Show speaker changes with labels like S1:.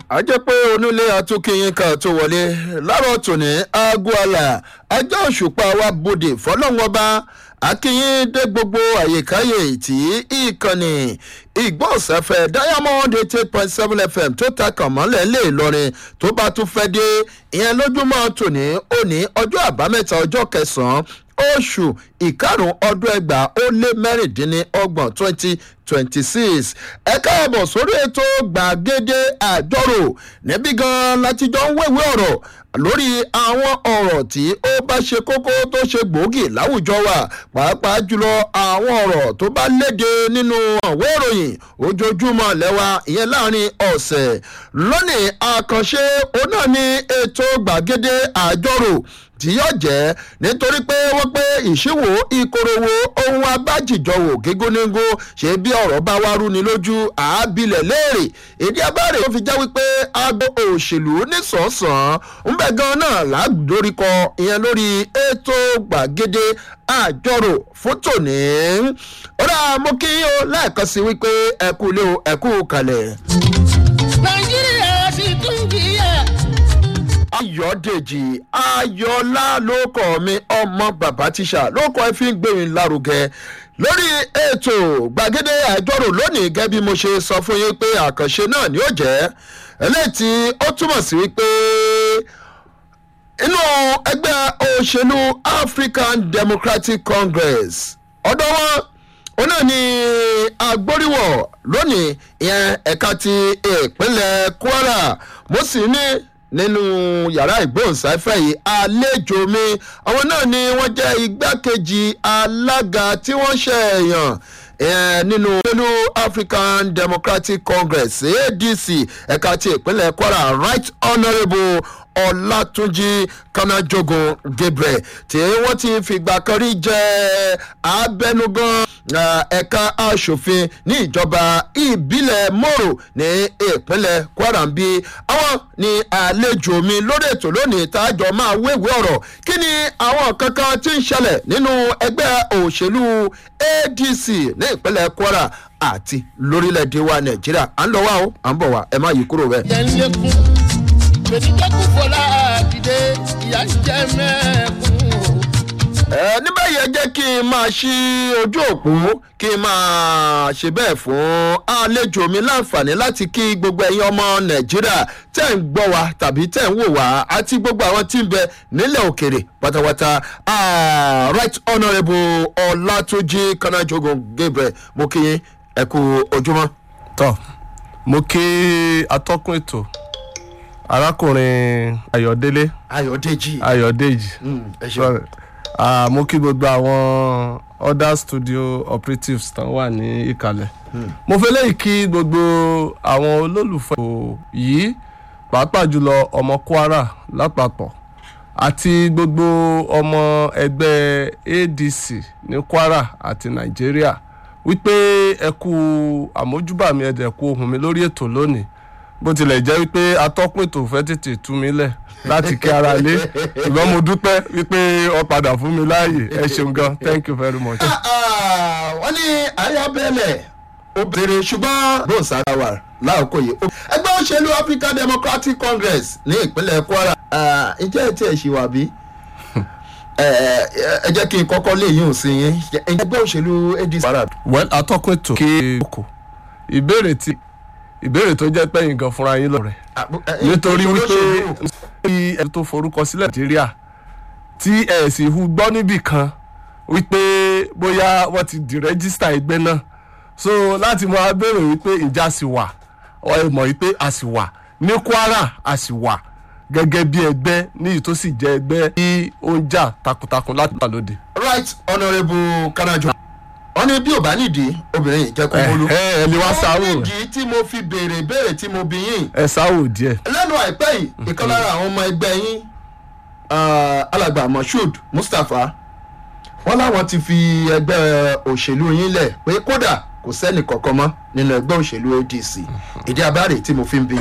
S1: a jẹ́ pé onílé atúnkìyín kan tó wọlé láàárọ̀ tòní aago àlà ajá òṣùpá wa bòde fọlọ́wọ́ba akínyín dé gbogbo àyíkáyè tí ìkànnì ìgbọ́nsẹ̀fẹ̀ diamond eighty eight point seven fm tó ta kàn mọ́lẹ̀ lè lọrin tó bá tún fẹ́ dé ìyẹn lójúmọ́ tòní òní ọjọ́ àbámẹ́ta ọjọ́ kẹsàn-án oṣù ìkarùn ọdún ẹgbàá ó lé mẹ́rìndínlọ́gbọ̀n twenty twenty six ẹ káàbọ̀ sórí ètò gbàgede àjọrò níbí gan láti jọ ń wéwé ọ̀rọ̀ lórí àwọn ọ̀rọ̀ tí ó bá ṣe kókó tó ṣe gbòógì láwùjọ wa pàápàá jùlọ àwọn ọ̀rọ̀ tó bá léde nínú àwọn ìròyìn ojoojúmọ́ lẹ́wà ìyẹn láàrin ọ̀sẹ̀ lónìí àkànṣe òun náà ní ètò gbàgede àjọrò tí yóò jẹ́ nítorí pé wọ́n pé ìṣíwò ìkorowó ohun abájìjọwò gígúnnígún ṣe bí ọ̀rọ̀ bá wá rúni lójú àábilẹ̀ léèrè èdè abáre tó fi já wípé aago òṣèlú nísànsàn ń bẹ̀ gan náà lágbóríkọ ìyẹn lórí ètò gbàgede àjọrò fún tòní. ọ̀rọ̀ mo kí o lẹ́ẹ̀kan sí wípé ẹ̀kú ilé o ẹ̀kú kalẹ̀.
S2: nàìjíríà sì tún kíyà.
S1: ayọ̀dèjì ayọ̀lá ló kọ́ mi ọmọ bàbá tíṣà ló kọ́ ẹ fi ń gbèrìn lárugẹ lórí ètò gbàgede àjọrò lónìí gẹ́gẹ́ bí mo ṣe sọ fún yín pé àkànṣe náà ni ó jẹ́ eléyìí tí ó túmọ̀ sí wípé inú ẹgbẹ́ òṣèlú african democratic congress ọ̀dọ́ wọn òun náà ni agbóríwọ̀ lónìí ìyẹn ẹ̀ka ti ìpínlẹ̀ kwara mo sì ní nínú yàrá ìgbóhùnsáfẹ́ yìí àlejò mi àwọn náà ni wọ́n jẹ́ igbákejì alága tí wọ́n ṣe èèyàn nínú pẹ̀lú african democratic congress adc ẹ̀ka ti ìpínlẹ̀ kwara right honourable ọlátúnjì kanajogun gabriel tí wọ́n ti fìgbà kan rí jẹ́ abẹnugan ẹ̀ka asòfin ní ìjọba ìbílẹ̀ moro ní ìpínlẹ̀ kwara ń bí àwọn ní àlejò mi lórí ètò lónìí tájọ máa wéwèé ọ̀rọ̀ kí ni àwọn kankan tí ń ṣẹlẹ̀ nínú ẹgbẹ́ òṣèlú adc ní ìpínlẹ̀ kwara àti lórílẹ̀‐èdè wa nàìjíríà à ń lọ wá o à ń bọ̀ wá ẹ má yí kúrò bẹ́ẹ̀.
S2: jẹ́ ń lékún gbèdégbèkú fọlá àdìdé ìyá ń jẹ́ mẹ́ẹ̀kún o.
S1: ẹ níbẹ̀ yẹn jẹ́ kí n máa ṣí ojú òpó kí n máa ṣe bẹ́ẹ̀ fún àlejò mi láǹfààní láti kí gbogbo ẹ̀yin ọmọ nàìjíríà tẹ̀ ń gbọ́ wa tàbí tẹ̀ ń wò wá àti gbogbo àwọn tí ń bẹ nílẹ̀ òkèrè pátápátá right honourable ọlátúnjì kanájogun gabriel mo kí yín ẹ kú ojúmọ́.
S3: tọ mo kí atọ́kùn ètò arákùnrin ayọ̀délé
S1: ayọ̀dèjì
S3: ayọ̀dèjì
S1: Mm, ẹ ṣeun.
S3: Sorry. Ah, mo kí gbogbo àwọn other studio operatives tán wà ní ìkàlẹ̀ mo fẹ́ lẹ́yìn kí gbogbo àwọn olólùfẹ́ ètò yìí pàápàá jùlọ ọmọ kwara lápapọ̀ àti gbogbo ọmọ ẹgbẹ́ adc ní kwara àti nàìjíríà wípé ẹ kú àmójúbà mi ẹ̀dẹ̀ kú ohùn mi lórí ètò lónìí bó tilẹ̀ jẹ́ wípé atọ́kùn ètò fẹ́ tètè tú mi lẹ̀ láti kí ara lé ṣùgbọ́n mo dúpẹ́ wípé ọ padà fún mi láàyè ẹ ṣeun gan thank you very much.
S1: Ah, wọ́n ní ayábẹ́lẹ̀ obìnrin ṣùgbọ́n bóun sára wà láàkó yìí. ẹgbẹ́ òṣèlú african democratic congress ní ìpínlẹ̀ kwara ah, ǹjẹ́ ẹ tí ẹ ṣì wà bí? ẹ ẹ jẹ́ kí n kọ́kọ́ lè yín sí yín ẹgbẹ́ òṣèlú adc. kwara
S3: well atọ́kùn ètò kí oko ìbéèrè tí ìbéèrè tó jẹ́ pẹ́yìn gan fúnra yín lọ́rẹ̀ nítorí wípé bí ẹ tó forúkọ sílẹ̀ nàìjíríà tí ẹ sì hu gbọ́ níbì kan wípé bóyá wọ́n ti di rẹ́gísítà ẹgbẹ́ náà so láti mọ abẹ́rẹ́ wípé ìjà sì wà ọ ẹ mọ̀ wípé a sì wà ní kwara a sì wà gẹ́gẹ́ bí ẹgbẹ́ níyì tó sì jẹ́ ẹgbẹ́ tí ó ń jà takuntakun láti wà lóde.
S1: right honourable kanajo wọ́n ní bí ò bá nídìí obìnrin yìí jẹ́ kó wọlú.
S3: ẹ ẹ lè wá sáwò
S1: ó nídìí tí mo fi béèrè béèrè tí mo bí yín.
S3: ẹ sáwò díẹ̀.
S1: lẹ́nu àìpẹ́ yìí ìkan lára àwọn ọmọ ẹgbẹ́ yín ah, alàgbà moshood mustapha wọ́n láwọn ti fi ẹgbẹ́ òṣèlú yín lẹ̀ pé kódà kò sẹ́nì kankan mọ́ nínú ẹgbẹ́ òṣèlú adc ìdí abáre tí mo fi ń bí